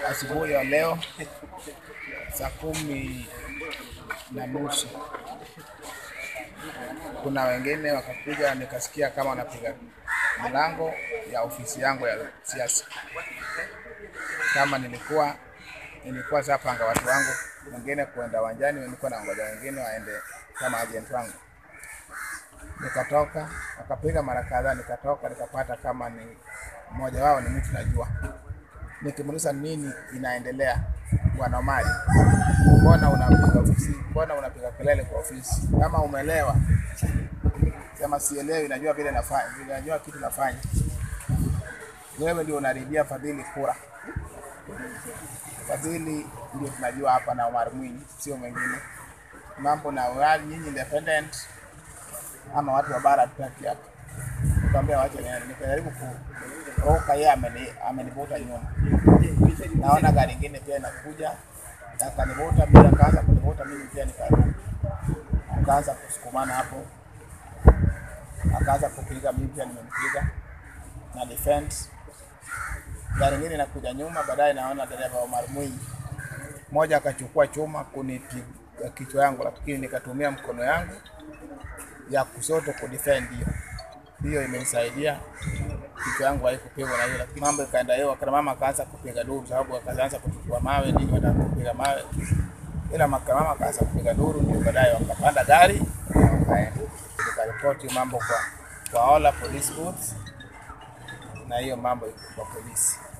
asubuhi ya leo saa kumi na nusu kuna wengine wakakuja, nikasikia kama wanapiga mlango ya ofisi yangu ya siasa. Kama nilikuwa nilikuwa sapanga watu wangu wengine kuenda uwanjani, nilikuwa na ngoja wengine waende kama agent wangu, nikatoka wakapiga mara kadhaa, nikatoka nikapata kama ni mmoja wao ni mtu najua nikimuuliza nini inaendelea, bwana Omari, mbona unapiga ofisi, mbona unapiga kelele kwa ofisi? Kama umelewa sema sielewi, najua vile nafanya, vile najua kitu nafanya. Wewe ndio unaribia Fadhili kura. Fadhili ndio tunajua hapa na Omar Mwinyi, sio mwingine. Mambo na wali nyinyi independent ama watu wa bara tutaki hapa. Nikamwambia wacha niende, nikajaribu kuroka, yeye ameni amenivuta nyuma. Naona gari ingine pia inakuja, akanivuta mimi, akaanza kunivuta mimi pia nikaruka, akaanza kusukumana hapo, akaanza kupiga mimi pia nimempiga na defense. Gari ingine inakuja nyuma, baadaye naona dereva Omar Mwinyi mmoja akachukua chuma kunipiga kichwa yangu, lakini nikatumia mkono yangu ya kushoto kudefend hiyo hiyo imenisaidia kichwa yangu haikupigwa na hiyo, lakini mambo ikaenda hiyo. Akina mama akaanza kupiga duru, sababu akaanza kuchukua mawe nini, wanataka kupiga mawe, ila maka mama akaanza kupiga duru, ndio baadaye wakapanda gari na wakaenda. Nikaripoti mambo kwa kwa Ola Police Booth, na hiyo mambo iko kwa polisi.